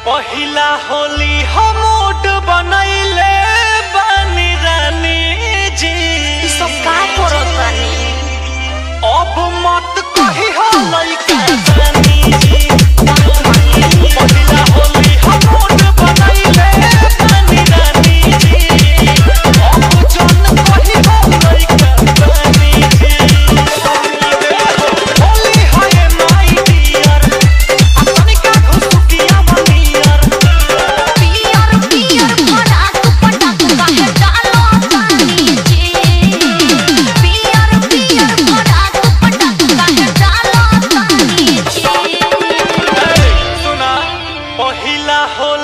पहिला होली हम मूड बनैले बानी रानी जी सब का करत बानी अब मत कही हो लइका रानी जी पहिला होली हम मूड बनैले बानी रानी जी अब जन कही हो लइका रानी जी होली है माय डियर तनिका घुसुकिया मनियर पियर पियर फटाक फटाक काहे डालो तानी जी पियर पियर फटाक फटाक काहे डालो तानी जी सुना पहिला हो